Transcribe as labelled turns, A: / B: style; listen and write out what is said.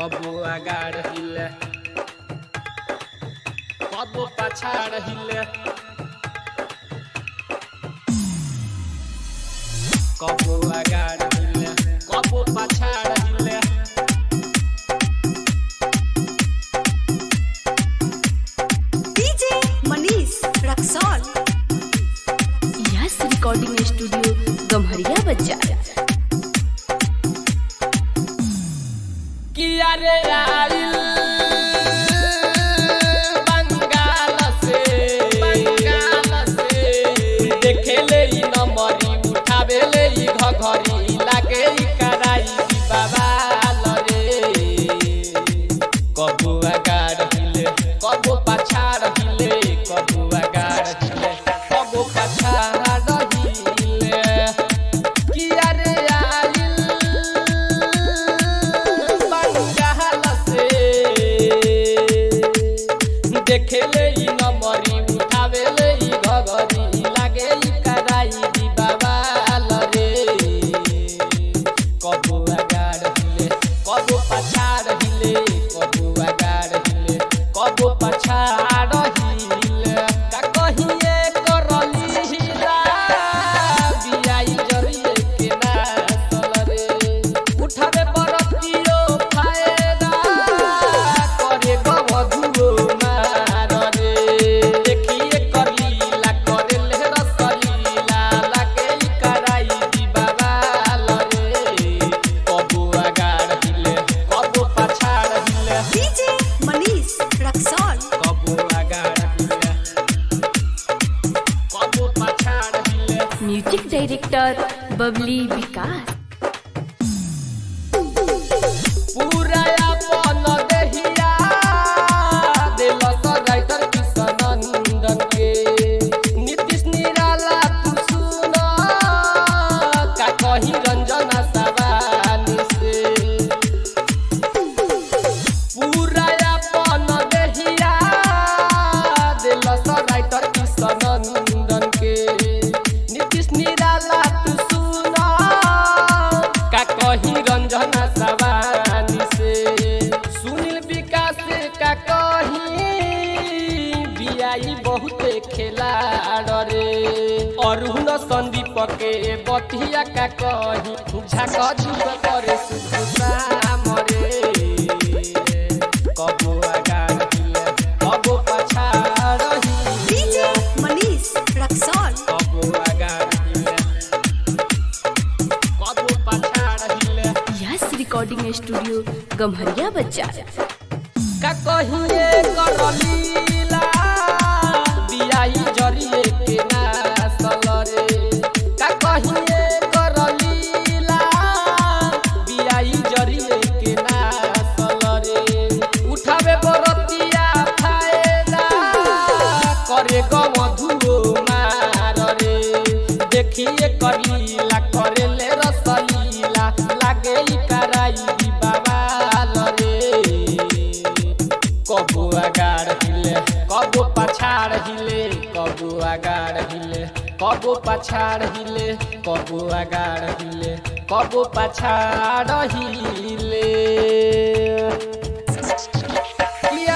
A: कबो आगाड़ हिले कबो पछाड़ हिले कबो आगाड़ हिले कबो पछाड़ हिले
B: DJ Manish Raxaul
C: yes recording studio Gamharia बाजार
A: किया रे आइल बंगाल से बंगाल से देखेले ई नंबरी उठावेले ई घघरी लागे ई कराई दी बाबा रे कबू आगाड़ हिले कबू पछाड़ हिले कबू आगाड़ हिले कबू पछाड़ हिले किया रे आइल बंगाल से देखेले ई नमरी उठावेले ई घगरी लागे ई कराई दी बाबा रे कबू आगाड़ हिले कबू पछाड़ हिले कबू आगाड़ हिले कबू पछाड़ हिले का कहिए करली हिला बियाई जरिए के ना रे उठावे बरतियो फायदा करे गवधुओ मार रे देखिए करलीला करे ले रसलीला लागे ई कराई दी बाबा रे कबू आगाड़ हिले कबू पछाड़ हिले
B: डीजे मनीष रक्सौल
A: कबू आगाड़ हिले कबू पछाड़ हिले
C: म्यूजिक डायरेक्टर बबली विकास
A: पूरा अपन देहिया देलक राइटर किशनंदन के नीतीश निराला तू सुन का कही रंजना सवानी से पूरा अपन देहिया देलक राइटर किशनंदन के नीतीश निराला तू सुन का कही रंजना सवानी से सुनील विकास का कही बियाई बहुते खेलाड़ रे अरुण संदीप के बतिया का कही झाक झुक करे सुधु शाम रे कबो आगाड़ हिले कबो पछाड़
B: डीजे
A: हिले
B: मनीष रक्सौल
A: कबो आगाड़ हिले कबो पछाड़ हिले
C: यस रिकॉर्डिंग स्टूडियो गम्हरिया बाजार
A: का कहिए करलीला बियाई जरिए के नासल रे का कहिए करलीला बियाई जरिए के नासल रे उठावे बरतिया फायदा करे गमधुओ मार रे देखिए करीला करे ले रसलीला लागे ई कराई दी बाबा रे कबू आगाड़ हिले कबू पछाड़ हिले कबू आगाड़ हिले कबू पछाड़ हिले कबू आगाड़ हिले कबू पछाड़ हिले